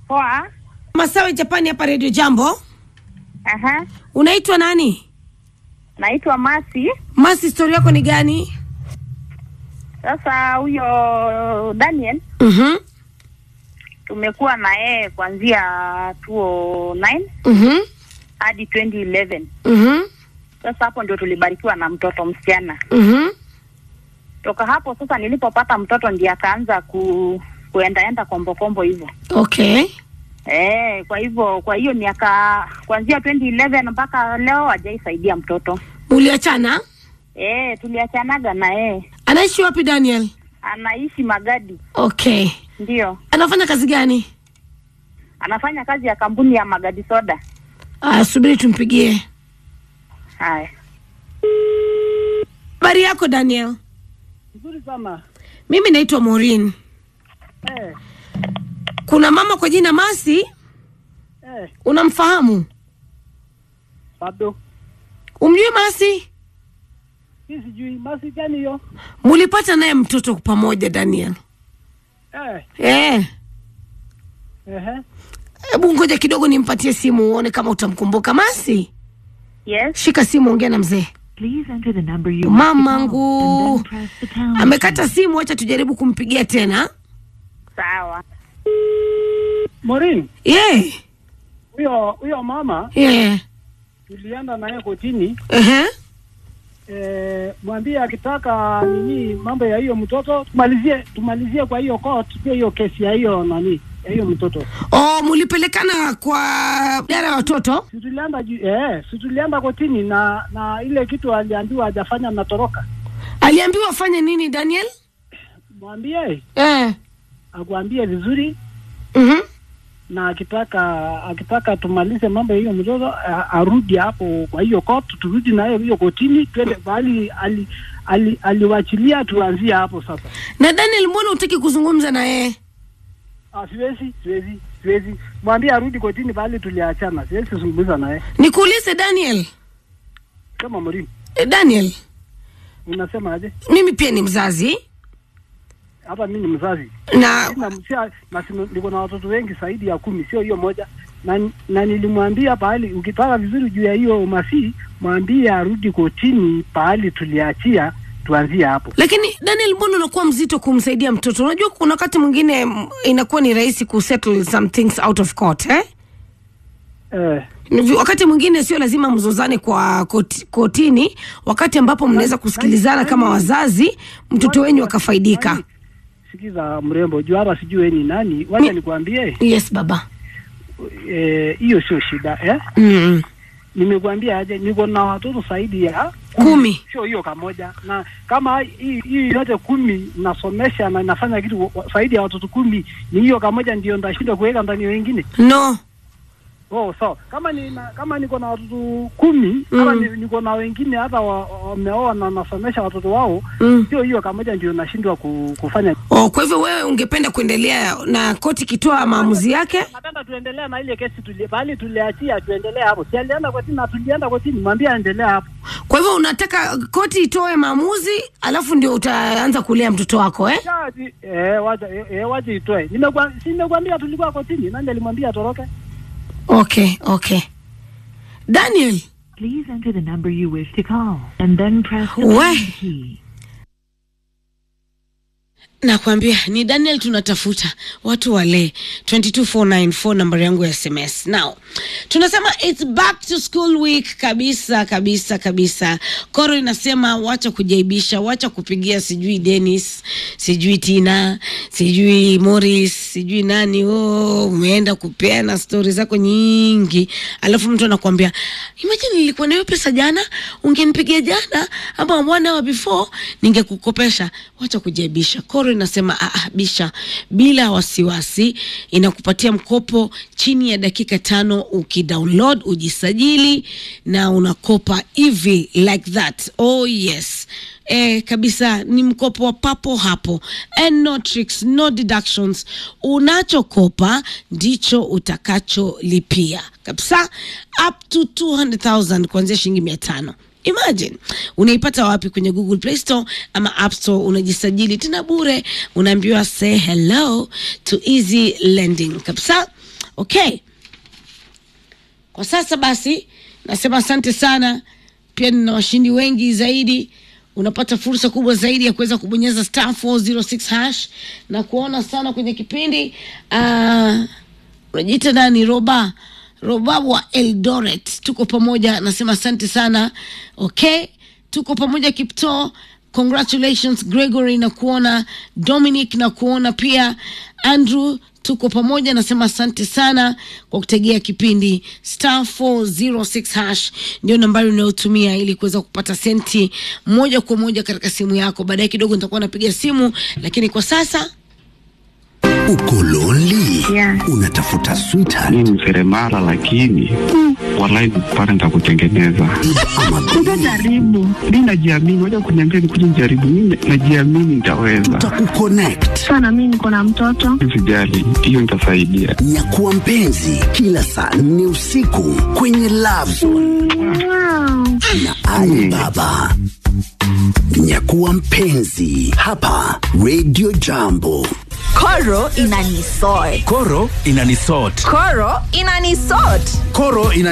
Poa. Masawe Japani hapa Radio Jambo. Aha. Unaitwa nani? Naitwa Masi. Masi, story yako ni gani? Sasa huyo Daniel Mhm. tumekuwa na yeye kuanzia 2009 Mhm. hadi 2011. Mhm. Sasa hapo ndio tulibarikiwa na mtoto msichana. Mhm. Toka hapo sasa nilipopata mtoto ndiye akaanza ku kuendaenda kombokombo hivyo. Okay. Eh, kwa hivyo kwa hiyo miaka kuanzia 2011 mpaka leo hajaisaidia mtoto. Uliachana? Eh, tuliachanaga na yeye. Anaishi wapi Daniel? Anaishi Magadi. Okay. Ndio. Anafanya kazi gani? Anafanya kazi ya kampuni ya Magadi Soda. Ah, subiri tumpigie. Haya. Habari yako Daniel? Nzuri sana. Mimi naitwa Maureen. Eh, Kuna mama kwa jina Masi, eh, unamfahamu? bado. Umjui Masi? Hii sijui masi gani hiyo? Mulipata naye mtoto pamoja Daniel? Eh, Eh. ehe. Hebu ngoja kidogo nimpatie simu uone kama utamkumbuka Masi. Yes. Shika simu, ongea na mzee. Please enter the number you Mamangu. and then press the pound Amekata simu, acha tujaribu kumpigia tena. Sawa. Maureen, Yeah. huyo huyo mama Yeah. tulienda naye kotini. Ehe. Eh, mwambie akitaka nini mambo ya hiyo mtoto tumalizie tumalizie kwa hiyo court pia hiyo kesi ya hiyo nani ya hiyo mtoto. Oh, mulipelekana kwa idara ya watoto? Si tulienda ju- eh, si tulienda kotini na na ile kitu aliambiwa hajafanya natoroka. Aliambiwa afanye nini Daniel? Mwambie Eh. akuambie vizuri Mhm. na akitaka akitaka tumalize mambo ya hiyo mtoto a- arudi hapo kwa hiyo court, turudi naye hiyo kotini, twende bali ali, ali, aliwachilia tuanzie hapo sasa. Na Daniel, mbona hutaki kuzungumza na yeye? Ah, siwezi siwezi siwezi mwambie arudi kotini bali tuliachana, siwezi kuzungumza naye Nikuulize Daniel. kama Mourinho. Eh, Daniel, Unasema aje? mimi pia ni mzazi Hata mimi ni mzazi na na msia, na sino- niko na watoto wengi zaidi ya kumi, sio hiyo moja na, na nilimwambia pahali, ukitaka vizuri juu ya hiyo masi, mwambie arudi kotini pahali tuliachia, tuanzie hapo. lakini Daniel, mbona unakuwa mzito kumsaidia mtoto? Unajua kuna wakati mwingine mm, inakuwa ni rahisi kusettle some things out of court eh? Eh, Ni- Wakati mwingine sio lazima mzozane kwa koti, kotini, wakati ambapo mnaweza kusikilizana kama wazazi, mtoto wenyu akafaidika. Nani? Sikiza mrembo, juu hata sijui wewe ni nani. Wacha Mi- nikwambie Yes baba. eh, hiyo sio shida eh. mm. Nimekuambia aje, niko na watoto zaidi ya Kumi. sio hiyo kamoja, na kama hii hii yote kumi nasomesha na nafanya kitu wa- zaidi ya watoto kumi, ni hiyo kamoja ndio ndashindwa kuweka ndani ya wengine. No. Oh, so kama ni na, kama niko na watoto kumi Mm. ama ni, niko na wengine hata wa- wameoa na nasomesha watoto wao, Mm. sio hiyo kamoja ndio nashindwa ku, kufanya Oh, kwa hivyo wewe ungependa kuendelea na koti ikitoa maamuzi yake? Napenda tuendelee na ile kesi tuli, bali tuliachia tuendelee hapo. Si alienda kotini na tulienda kotini, mwambie aendelee hapo. Kwa hivyo unataka koti itoe maamuzi alafu ndio utaanza kulea mtoto wako eh? Jaji, eh, wacha eh, eh, wacha itoe. Nimekwa si nimekwambia tulikuwa kotini, nani alimwambia atoroke? Okay, okay. Daniel, Please enter the number you wish to call and then press the We. pound key. nakwambia ni Daniel tunatafuta watu wale 22494 nambari yangu ya SMS. Now tunasema it's back to school week kabisa kabisa kabisa. Koro inasema wacha kujaibisha, wacha kupigia sijui Dennis, sijui Tina, sijui Morris, sijui nani. Oh, umeenda kupeana stori zako nyingi, alafu mtu anakuambia imagine nilikuwa nayo pesa jana, ungenipigia jana ama one hour before ningekukopesha. Wacha kujaibisha. Koro inasema ah, ah, bisha bila wasiwasi, inakupatia mkopo chini ya dakika tano ukidownload, ujisajili na unakopa hivi like that. Oh yes. Eh, kabisa ni mkopo wa papo hapo and no tricks, no deductions. Unachokopa ndicho utakacholipia kabisa, up to 200,000 kuanzia shilingi mia tano. Imagine unaipata wapi? Kwenye Google Play Store ama App Store. Unajisajili tena bure, unaambiwa say hello to easy lending kabisa okay kwa sasa basi nasema asante sana pia nina washindi wengi zaidi unapata fursa kubwa zaidi ya kuweza kubonyeza star 406 hash na kuona sana kwenye kipindi uh, unajiita nani roba roba wa eldoret tuko pamoja nasema asante sana okay tuko pamoja kipto congratulations gregory na kuona dominic na kuona pia andrew tuko pamoja nasema asante sana kwa kutegea kipindi star 406 hash ndio nambari unayotumia ili kuweza kupata senti moja kwa moja katika simu yako baadaye kidogo nitakuwa napiga simu lakini kwa sasa Uko lonely? Yeah. Unatafuta sweetheart mi ni seremala lakini walai pale nitakutengeneza ama Jaribu. mi najiamini waja kuniambia nikuja nijaribu mi najiamini nitaweza tutakukonnect. Sana mimi niko na mtoto. sijali hiyo nitasaidia Nyakuwa mpenzi kila saa nne usiku kwenye Love Zone na Ali Baba. Nyakuwa mpenzi hapa Radio Jambo. Koro inanisort. Koro inanisort. Koro inanisort. Koro ina